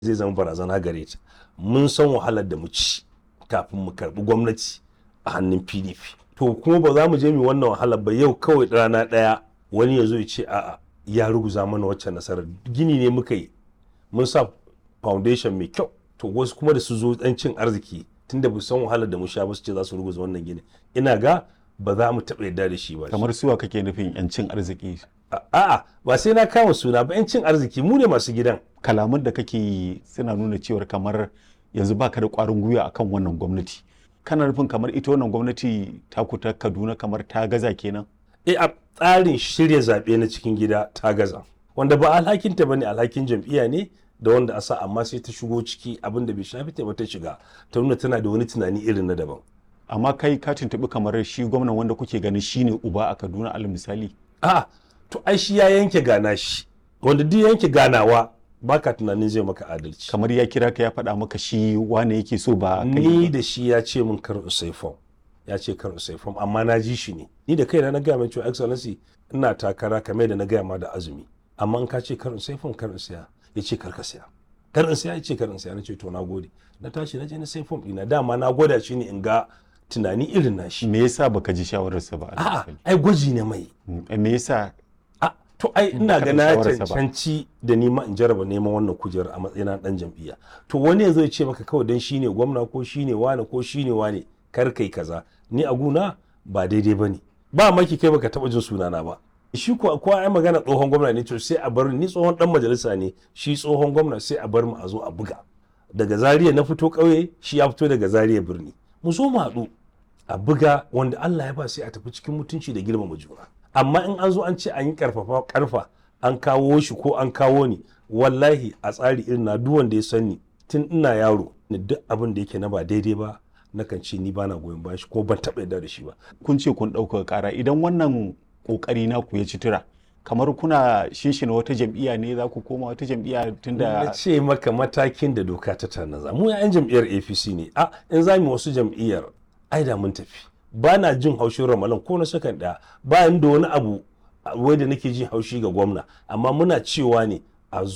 zai zama barazana gare ta mun san wahalar da mu ci kafin mu karbi gwamnati a hannun pdp to kuma ba za mu je mu wannan wahalar ba yau kawai rana ɗaya wani ya zo ya ce a'a ya ruguza mana wacce nasarar gini ne muka yi mun sa foundation mai kyau to wasu kuma da su zo dan cin arziki tunda ba san wahalar da mu sha ba su ce za su ruguza wannan gini ina ga ba za mu taɓa yarda da shi ba kamar suwa kake nufin yancin arziki a'a ba sai na kama suna ba yancin arziki mu ne masu gidan kalaman da kake yi suna nuna cewar kamar yanzu baka da kwarin gwiwa akan wannan gwamnati kana nufin kamar ita wannan gwamnati ta ta kaduna kamar ta gaza kenan e a tsarin shirya zaɓe na cikin gida ta gaza wanda ba alhakinta ba ne alhakin jam'iyya ne da wanda a sa amma sai ta shigo ciki abin da bai shafi ta ba ta shiga ta nuna tana da wani tunani irin na daban amma kai ka tuntuɓi kamar shi gwamnan wanda kuke ganin shine uba a kaduna alal misali a to ai shi ya yanke gana shi wanda duk yanke ganawa baka tunanin zai maka adalci kamar ya kira ka ya faɗa maka shi wane yake so ba ni da shi ya ce min kar usai fom ya ce kar usai fom amma na ji shi ne ni da kaina na gaya mai cewa excellency ina takara kamar da na gaya ma da azumi amma in ka ce kar usai fom kar siya ya ce kar ka siya kar in siya ya ce kar in siya na ce to na gode na tashi na je na sai fom ɗina dama na gwada shi ne in ga tunani irin na shi me yasa baka ji shawararsa ba a'a ai gwaji ne mai me yasa to ai ina ga na shawararsa ba. cancanci da ni ma in jaraba neman wannan kujerar a matsayin dan jam'iyya to wani yanzu ya ce maka kawai dan shine gwamna ko shine wane ko shine wane kar kai kaza ni a guna ba daidai bane ba maki kai baka taba jin sunana ba shi ko ko ai magana tsohon gwamna ne to sai a bar ni tsohon dan majalisa ne shi tsohon gwamna sai a bar mu a zo a buga daga Zaria na fito kauye shi ya fito daga Zaria birni mu zo mu haɗu a buga wanda Allah ya ba sai a tafi cikin mutunci da girmama juna amma in an zo an ce an yi karfafa karfa an kawo shi ko an kawo ni wallahi a tsari irin na duk wanda ya sani tun ina yaro ni duk abin da yake na ba daidai ba nakan ce ni bana goyon bayan shi ko ban taɓa yarda da shi ba kun ce kun ɗaukaka ƙara idan wannan ƙoƙari naku ya ci tura kamar kuna shinshina wata jam'iyya ne za ku koma wata jam'iyya na tunda ce maka matakin da doka ta tanaza mu yan jam'iyyar apc ne a in za mu wasu jam'iyyar ai da mun tafi ba na jin haushin ramalan ko na sakan ɗaya bayan da wani abu wai da nake jin haushi ga gwamna amma muna cewa ne a zo